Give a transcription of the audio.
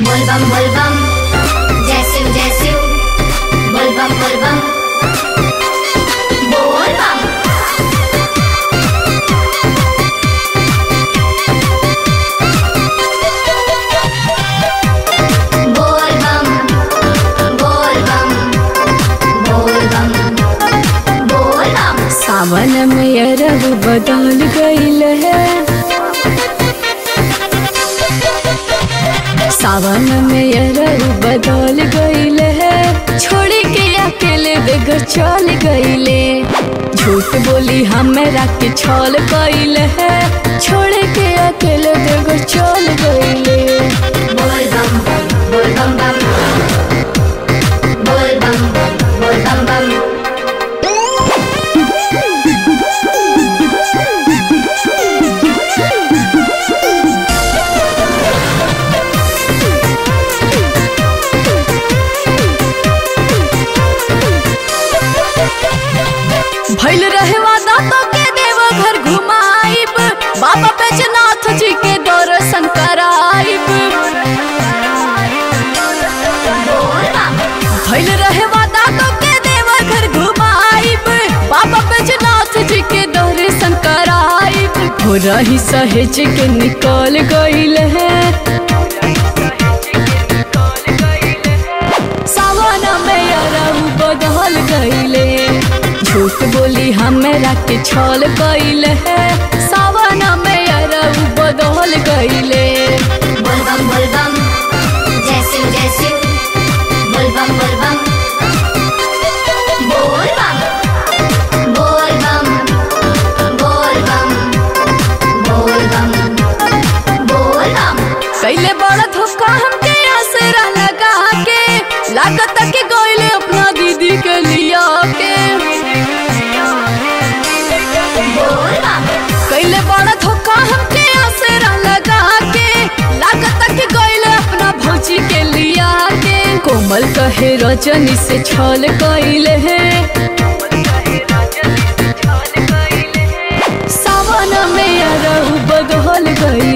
बोलबम बोलबम जय शिव जय शिव बोलबम बोलबम बोलबम बोलबम बोलबम बोलबम बोलबम सावन में अरब बदल गईल है सावन में अरब बदल गईल है छोड़ के अकेले बेघर चल गईले झूठ बोली हमरा के छल गईल है छोड़ के अकेले बेघर चल गईले बोलबम बोलबम बम बोलबम बोलबम बम भइल रहे वादा तो के देव घर घुमाइब बाबा बैजनाथ जी के दर्शन कराइब बोलबम भइल रहे वादा तो के देव घर घुमाइब बाबा बैजनाथ जी के दर्शन कराइब हो रही सहेज के निकल गईल है सावन में अरऊ बदल गईले झूठ बोली हमरा के छल गईल है सावन में अरऊ बदल गईले बोलबम बोलबम जय शिव जय शिव बोलबम बोलबम बोलबम बोलबम बोलबम बोलबम बोलबम कैले बड़ा धोखा हमके आसरा लगा के लागत के गईले अपना दीदी के लिया के बोलबम कैले बड़ा धोखा हमके आसरा लगा के लागत के गईले अपना भौजी के लिया के कोमल कहे रजनी से छल कैले है सावन में अरहु बदल गई